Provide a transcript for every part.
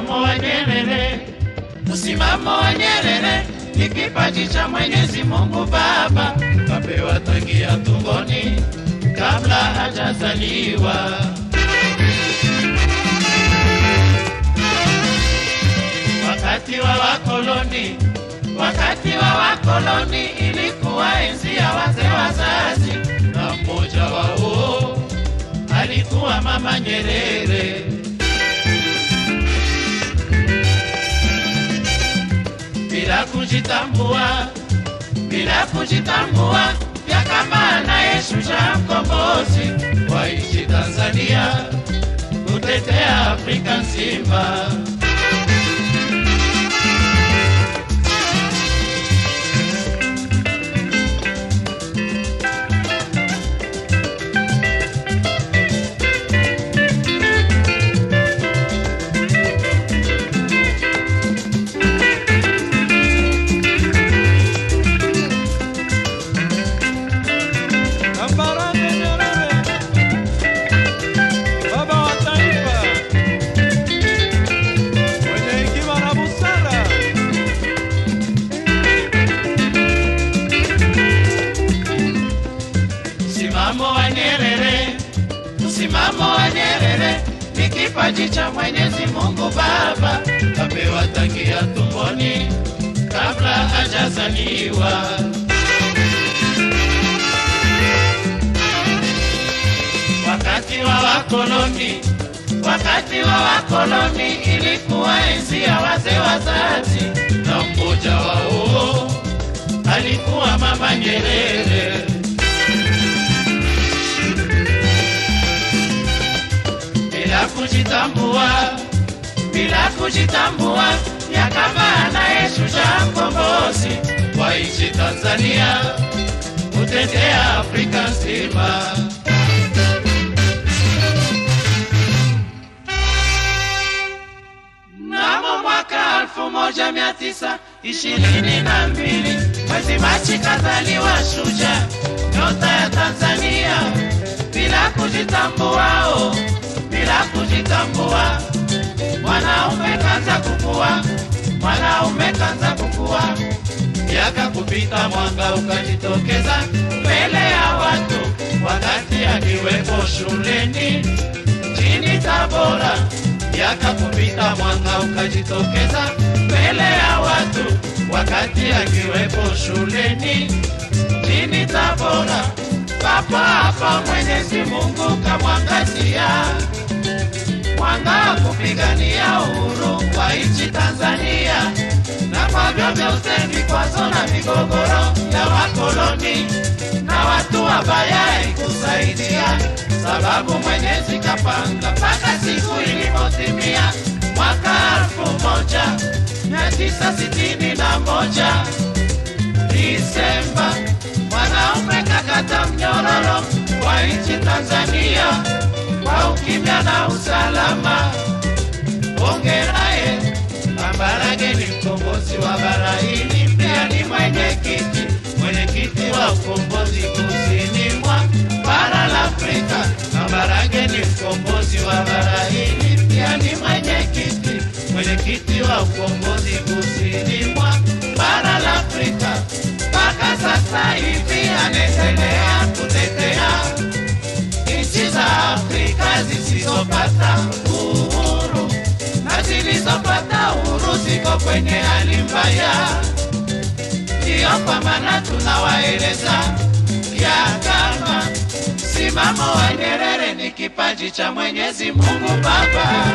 Msimamo wa Nyerere, msimamo wa Nyerere ni kipaji cha Mwenyezi Mungu Baba, kapewa tangia tumboni kabla hajazaliwa. Wakati wa wakoloni, wakati wa wakoloni ilikuwa enzi ya wazee wazazi, na mmoja wao alikuwa Mama Nyerere. bila kujitambua, bila kujitambua, ya kama anayeshusha mkombozi wa nchi Tanzania, kutetea Afrika nzima. Kambarage Nyerere, baba wa taifa, mwenye hekima na busara. Msimamo wa Nyerere, msimamo wa Nyerere ni kipaji cha Mwenyezi Mungu Baba, kapewa tangia tumboni kabla hajazaliwa. Wakati wa wakoloni, wakati wa wakoloni ilikuwa enzi ya wazee wazazi, na mmoja wao alikuwa Mama Nyerere. bila kujitambua, bila kujitambua, ya kama anayeshusha mkombozi wa nchi Tanzania, kutetea Afrika nzima. Mnamo mwaka elfu moja mia tisa ishirini na mbili mwezi Machi kazaliwa shujaa nyota ya Tanzania bila kujitambua, oh, bila kujitambua, mwanaume kanza kukua, mwanaume kanza kukua, miaka kupita, mwanga ukajitokeza mbele ya watu, wakati akiwepo shuleni chini Tabora, miaka kupita, mwanga ukajitokeza mbele ya watu, wakati akiwepo shuleni chini Tabora. Papa hapa Mwenyezi Mungu kamwangazia mwanga wa kupigania uhuru wa nchi Tanzania, na kwa vyovyote vikwazo na migogoro ya wakoloni na watu wabaya ikusaidia, sababu Mwenyezi kapanga mpaka siku ilipotimia mwaka elfu moja mia tisa sitini na moja Disemba, mwanaume kakata mnyororo wa nchi Tanzania kwa ukimya na usalama. Hongeraye Kambarage ni mkombozi wa bara hili, pia ni mwenyekiti mwenyekiti wa ukombozi kusini mwa bara la Afrika. Kambarage ni mkombozi wa bara hili, pia ni mwenyekiti mwenyekiti wa ukombozi kusini mwa bara la Afrika. Mpaka sasa hivi anaendelea kutetea nchi za Afrika zisizopata uhuru na zilizopata uhuru ziko kwenye hali mbaya. Ndiyo kwa maana tunawaeleza ya kama msimamo wa Nyerere ni kipaji cha Mwenyezi Mungu Baba.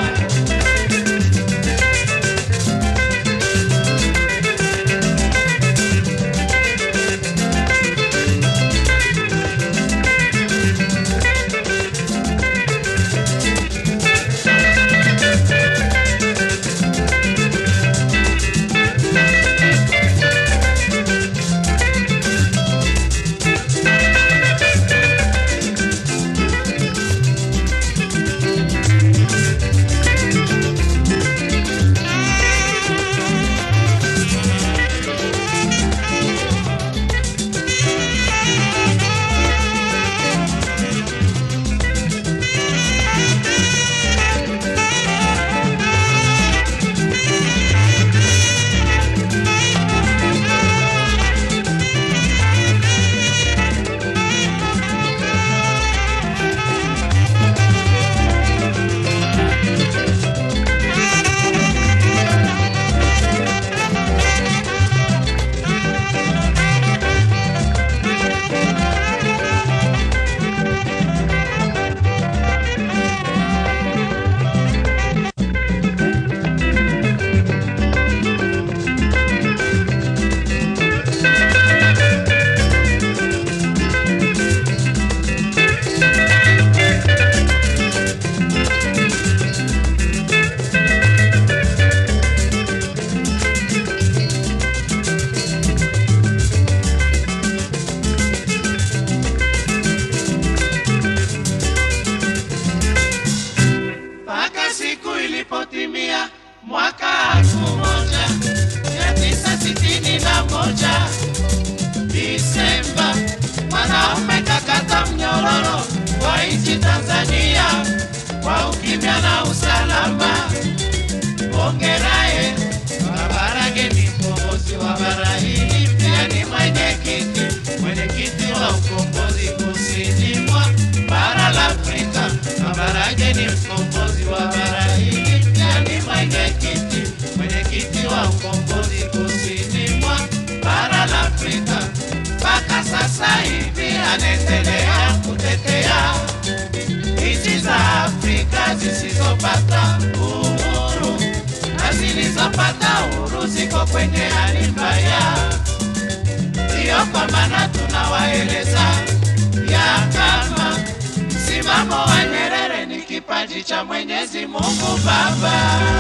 kutimia mwaka elfu moja mia tisa sitini na moja Disemba, mwanaume kakata mnyororo wa nchi Tanzania kwa ukimya na usalama. Hongeraye Kabarage ni mkombozi wa bara hili, pia ni mwenyekiti mwenyekiti wa ukombozi kusini mwa bara la Afrika. Kabarage ni mkombozi wa bara hili, pia ni mwenyekiti mwenyekiti wa ukombozi kusini mwa bara la Afrika. Mpaka sasa hivi anaendelea kutetea nchi za Afrika zisizopata uhuru na zilizopata uhuru ziko kwenye hali mbaya. Ndiyo kwa maana tunawaeleza ya kama msimamo wa Nyerere ni kipaji cha Mwenyezi Mungu Baba.